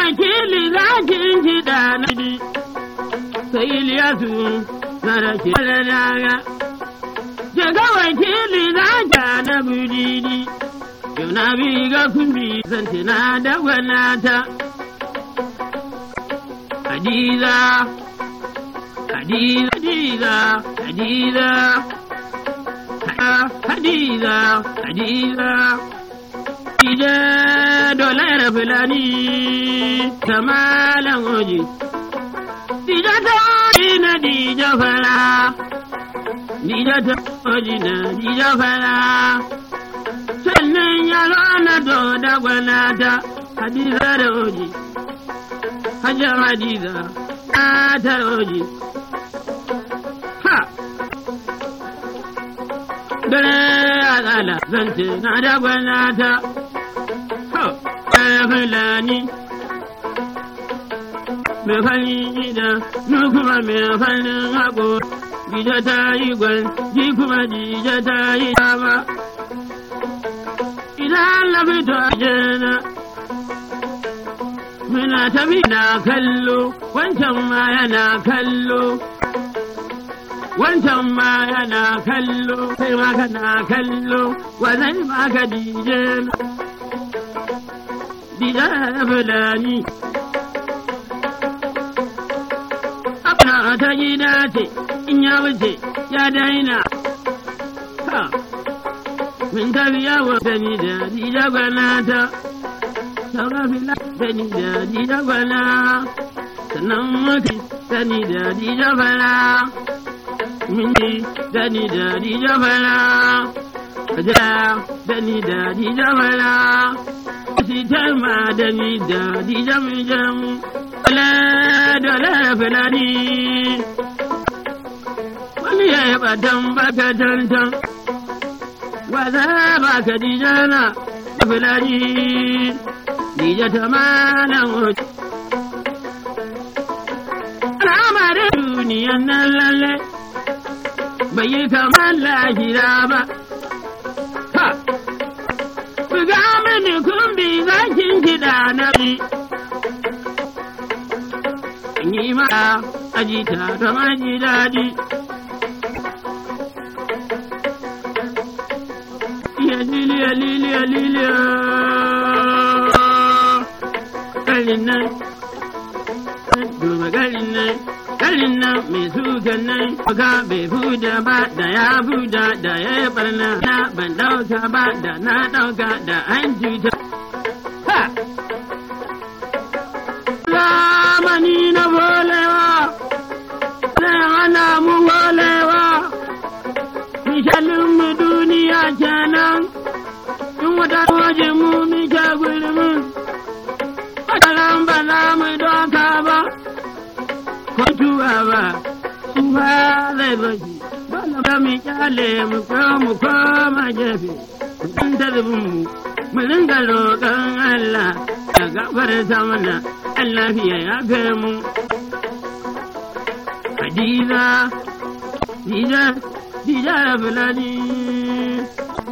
wakili zakin kiɗa na bi, sai Iliyasu na rake da daga. Jaga wakili zaka na budidi, yau na bi ga kumbi zance na da gwanata. Hadiza, Hadiza, Hadiza, Hadiza, Hadiza, Hadiza. Dija dolar fulani ta malam oji. Dija ta oji na dija fara. Dija ta oji na dija fara. Sannan yaro na do da gwanata Hadiza da oji. Hajjar Hadiza ta oji. Ha! Dare a tsala zance na da gwanata. fulani mai farin gida nu kuma mai farin haƙo gida ta yi gwal ji kuma jija ta yi dama idan na fito a jena muna tafi na kallo wancan ma yana kallo wancan ma yana kallo sai ma kana kallo wa zai ma ka dijena diga fulani. Abna ta gida ce, in ya wuce ya daina. Ha, min tafi yawo sani da dida gwanata. Saura fila sani da dida gwana. Sannan mutu sani da dida fara. Min ji sani da dida fara. Kaja sani da dida fara. sitar madani da dijam jam wala dole fulani wani ya yi batan baka tantan wasa baka dijana da fulani dija ta malan hoci al'amarin duniyan nan lalle bai yi kamar lahira ba ha Buga mini kumbi zakin kiɗa na bi. Yi mata ajita da maji daɗi. Iya liliya liliya liliya. Garin nan, duba garin nan, garin nan mai sukan nan, baka bai fuda ba da ya fuda da ya yi barna na ban ɗauka ba da na ɗauka da an cuta. Ha! Zamani na bolewa, zai hana mu bolewa, mishalin mu duniya kenan, in wata waje mu muke gulmin, wataran ba za mu doka ba, ko tuwa ba, tuwa zai bashi. Dole mu kyale mu ko mu koma gefe, in ta mu mu ringa roƙon Allah ya gafarta mana Allah fiye ya kai mu. Hadiza, Dija, Dija Fulani.